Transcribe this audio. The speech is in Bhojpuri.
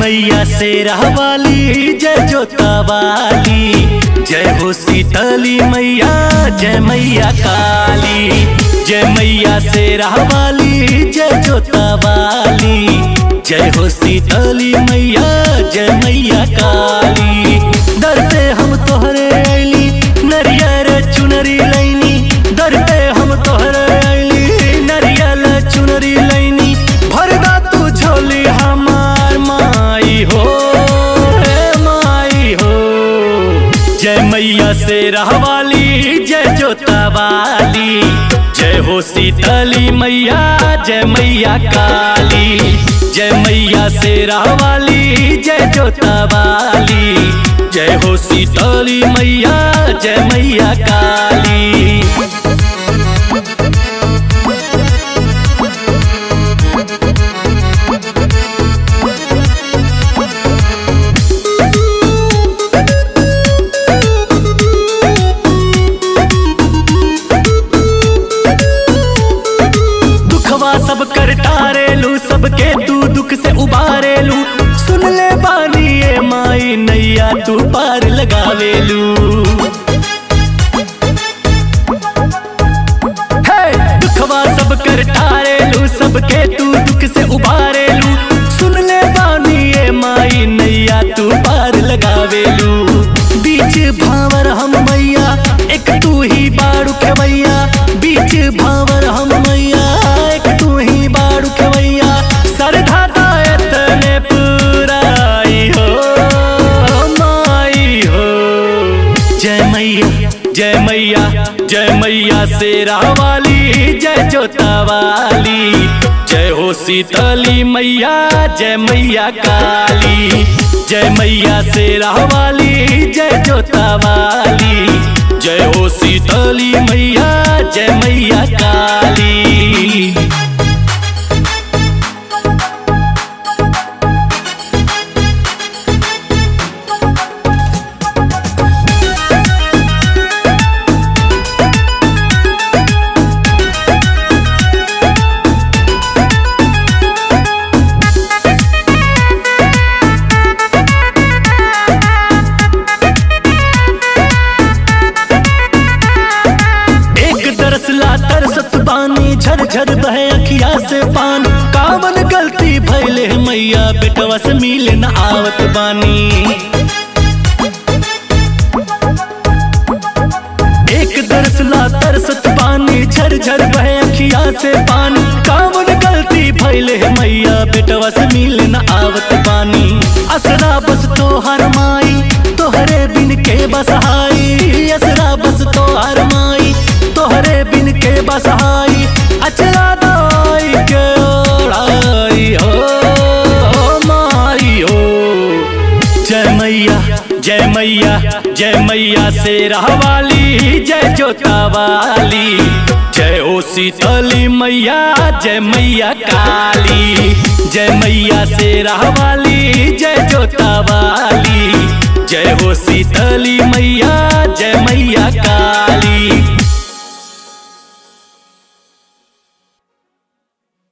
मैया से रहवाली जय जोता वाली जय हो शीतली मैया जय मैया काली जय मैया से रहवाली जय जोता वाली जय हो शीतली मैया जय मैया काली दर पे हम तोहरे अली नरियर चुनरी लैनी दर पे हम तोहरे अली नरियल चुनरी लैनी भरदा तू झोली हमार माई हो हे माई हो जय मैया से रहवाली जय जोता वाली जय हो शीतली मैया जय मैया काली जय मैया से रहवाली जय जोता वाली जय हो शीतली मैया जय मैया काली दुखवा सब कर टारेलू सबके तू दुख से उबारेलू सुन ले बानी ये माई नैया तू पार लगावेलू हे दुखवा सब कर टारेलू सबके तू दुख से उबारेलू सुन ले बानी ये माई नैया तू पार लगावेलू बीच भावर हम मैया एक तू ही बाड़ू खेवैया बीच भावर हम मैया एक तू ही बाड़ू खेवैया सरधा दायत ने पुराई हो माई हो जय मैया जय मैया जय मैया से वाली जय जोता वाली जय हो शीतली मैया जय मैया काली जय मैया से वाली जय जोता वाली जय हो शीतली मैया जय मैया काली एक दरसला तरसत बानी झरझर बहे अखिया से पान कावन गलती भैले मैया बेटवा से मिले न आवत बानी एक दरसला तरसत बानी झरझर बहे अखिया से पान कावन गलती भैले मैया बेटवा से मिले न आवत बानी असरा बस तोहर माई तोहरे बिन के बसहाई असरा बस तोहर माई तोहरे बिन के बसहाई अचरा दाई के ओढ़ाई हो माई हो जय मैया जय मैया जय मैया से रहवाली जय जोता वाली जय ओ शीतली मैया जय मैया काली जय मैया से रहवाली जय जोता वाली जय हो शीतली मैया जय मैया काली